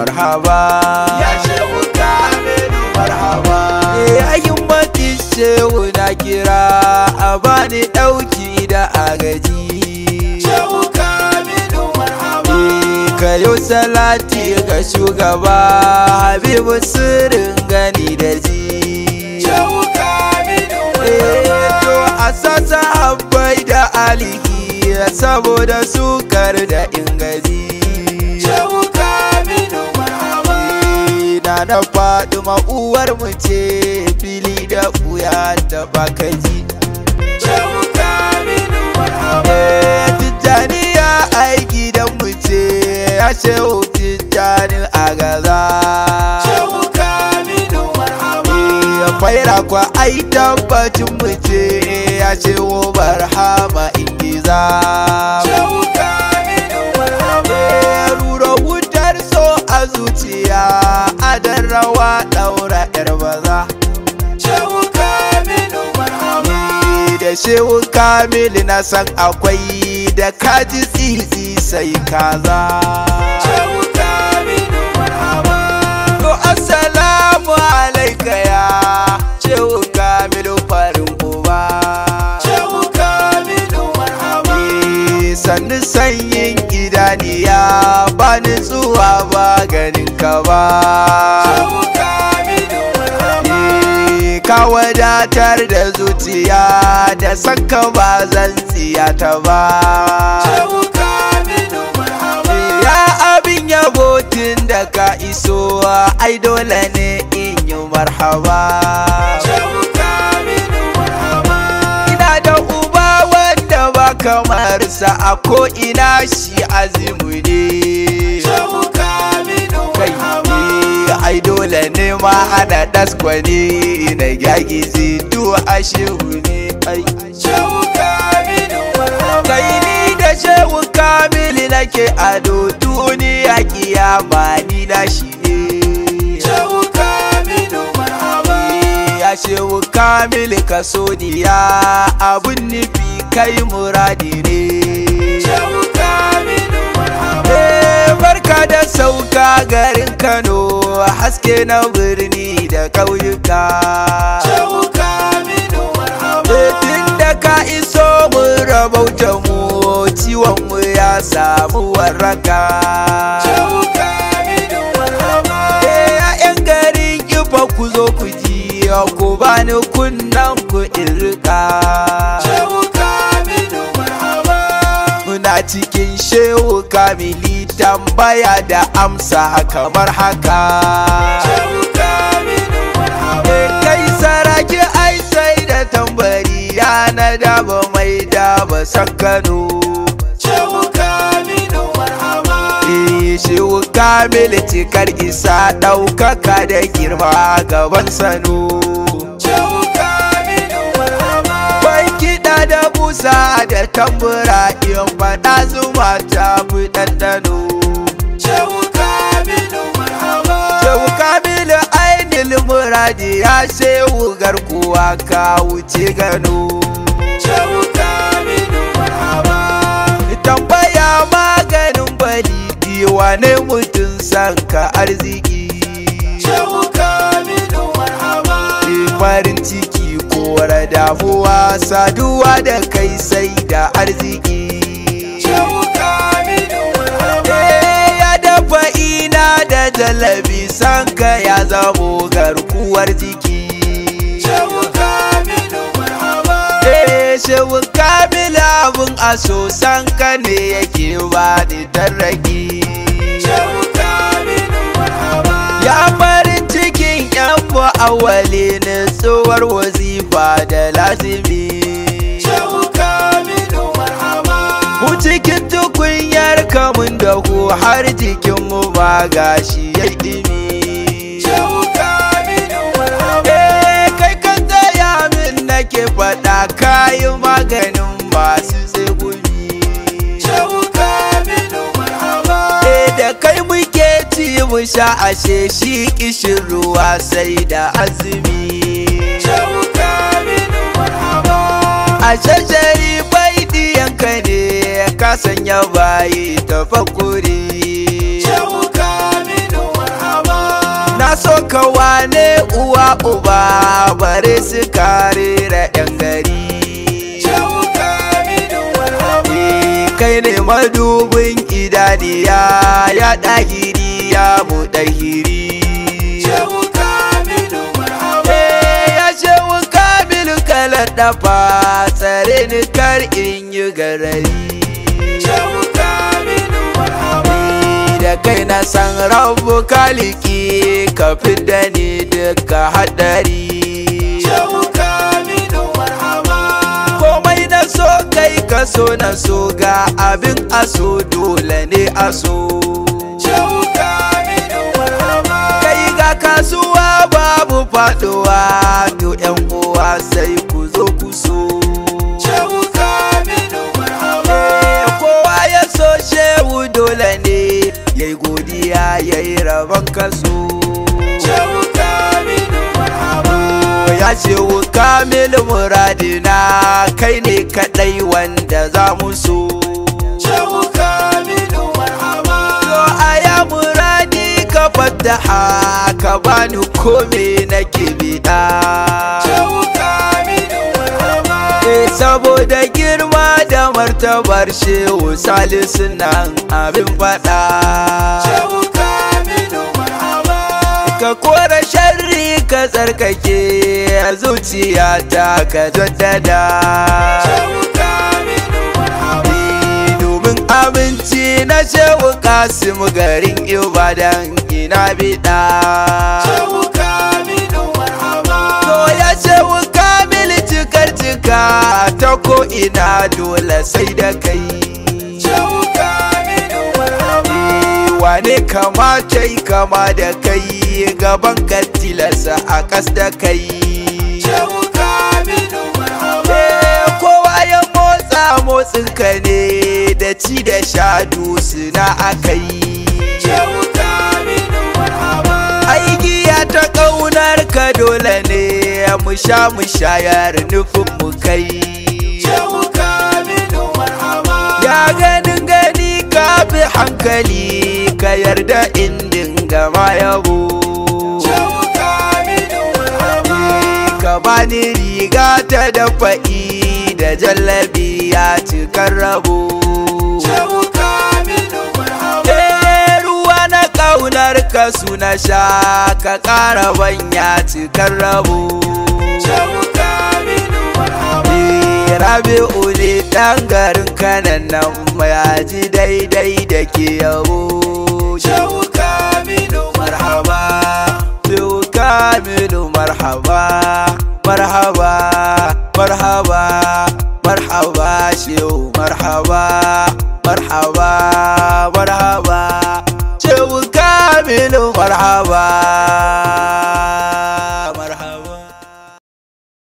marhaba ya shehu kamilu marhaba yayin mati shehu na kira a bani ɗauki da agaji shehu kamilu marhaba kayo salati ga shugaba habibu sirrin gani da ji shehu kamilu Eh, marhaba to a sasa habbai da alihi saboda sukar da ingaji shehu kamilu marhaba na na faɗi uwar mu ce fili da ɓuya da bakaji shehu kamilu marhaba tijjani ya aiki da mu ce ya ce tijjani a gaza shehu kamilu marhaba ya faira kwa ai tabbacin mu ce ya ce wo barhama ingiza shehu kamilu marhaba ya rura wutar so a zuciya a dan rawa daura yar baza shehu kamilu marhaba Ni da shehu kamil na san akwai da kaji tsitsi sai kaza shehu kamilu marhaba to assalamu alaika ya shehu kamilu farin uba shehu kamilu marhaba Eh, sannu sanyin idaniya ba nutsuwa ba ganin ka ba shehu kamilu marhaba Eh, ka wadatar da zuciya da sanka ba zan tsiyata ba shehu kamilu marhaba ya abin yabo tun da ka iso ai dole ne in yi marhaba shehu kamilu marhaba ina da uba wanda ba kamar sa a ko ina shi azimu ne shehu kamilu kai marhaba eh, ai dole ne ma ana daskwane na gyagizi du a shehu ne ai shehu kamilu marhaba kai ni da shehu kamili nake ado duniya kiyama ni na shi ne shehu kamilu marhaba ya shehu kamili ka so diya abun nufi kai muradi ne shehu kamilu marhaba Eh, barka da sauka garin kano haske na birni da ƙauyuka shehu kamilu marhaba Eh, tun da ka iso mun rabauta mu ciwon mu ya samu warraka shehu kamilu marhaba Eh, ya'yan garin ifa ku zo ku ji ku bani kunnan ku irka shehu kamilu marhaba muna cikin shehu kamili tambaya da amsa kamar haka shehu kamilu marhaba Eh, kai saraki ai sai da tambari yana da ba mai da ba san kano shehu kamilu marhaba Eh, shehu kamil cikar isa ɗaukaka da girma gaban sano shehu kamilu marhaba Bai kiɗa da busa da tambura in faɗa zuma ta fi ɗanɗano shehu kamilu marhaba Shehu Kamilu ainihin muradi ya shehu garkuwa ka wuce gano shehu kamilu marhaba Tambaya maganin bali wane mutum san ka arziki shehu kamilu marhaba farin ciki kora damuwa saduwa da kai sai da arziki shehu kamilu marhaba Eh, ya dafa ina da jalabi sanka ya zamo garkuwar jiki shehu kamilu marhaba Eh, shewun kamila abun aso sanka ne yake bani tarraki shehu kamilu marhaba ya farin cikin yan mu'awwali tsohuwar wazifa da lazimi shehu kamilu marhaba mu cikin tukunyar kamun da ku har jikinmu ba gashi ya ɗimi shehu kamilu marhaba Eh, kai ka tsaya min nake faɗa kayi maganin masu tsegumi shehu kamilu marhaba Eh, da kai muke ci mu sha ashe shi kishin ruwa sai da azumi shehu kamilu marhaba a shashari bai diyanka ne ka sanya bayi tafakuri shehu kamilu maka wane uwa uba bare su kare da yan gari Shehu Kamilu marhaba kai ne madubin idaniya ya ɗahiri ya mu ɗahiri Shehu Kamilu marhaba ya ce mun kamilu kalar dafa tsare ni kar in yi garari Shehu Kamilu marhaba da kai na san rabu kaliki ka fidda ni duka haɗari Shehu Kamilu marhaba komai na so kai ka so na so ga abin aso dole ne aso Shehu Kamilu marhaba kai ga kasuwa babu faduwa to yan uwa sai ku zo ku so Shehu Kamilu marhaba kowa ya so shehu dole ne yayi godiya yayi rabon kaso Shehu Kamilu marhaba ya ce wa kamil muradina kai ne kadai wanda za mu so Shehu Kamilu marhaba So aya muradi ka fataha ka bani kome nake bida Shehu Kamilu marhaba Eh saboda girma da martabar shehu salisu nan abin fada Shehu Kamilu marhaba ka kora sharri ka tsarkake zuciyata ka jaddada Shehu Kamilu marhaba Eh, domin abinci na shehu kasim garin ibadan ina bida Shehu Kamilu marhaba to ya shehu kamil cikar cika ta ko ina dole sai da kai Shehu Kamilu marhaba Eh, wane kama kai kama da kai gaban ka tilasa a kas da kai Shehu Kamilu marhaba Eh, kowa ya motsa motsin ka ne da ci da sha suna akai Shehu Kamilu marhaba aigiya ta ƙaunar ka dole ne mu sha mu shayar nufin mu kai Shehu Kamilu marhaba ya ganin gani ka fi hankali ka yarda in dinga ma yabo Shehu Kamilu marhaba ka bani riga ta dafa'i da jallabi ya cikar rabo Shehu Kamilu marhaba Eh, ruwa na ƙaunar ka suna sha ka ƙara banya cikar rabo Shehu Kamilu marhaba Eh, rabi'u ne ɗan garin kanan nan ya ji daidai da ke yabo Shehu Kamilu marhaba Shehu kamilu marhaba marhaba marhaba marhaba shehu marhaba marhaba marhaba Shehu kamilu marhaba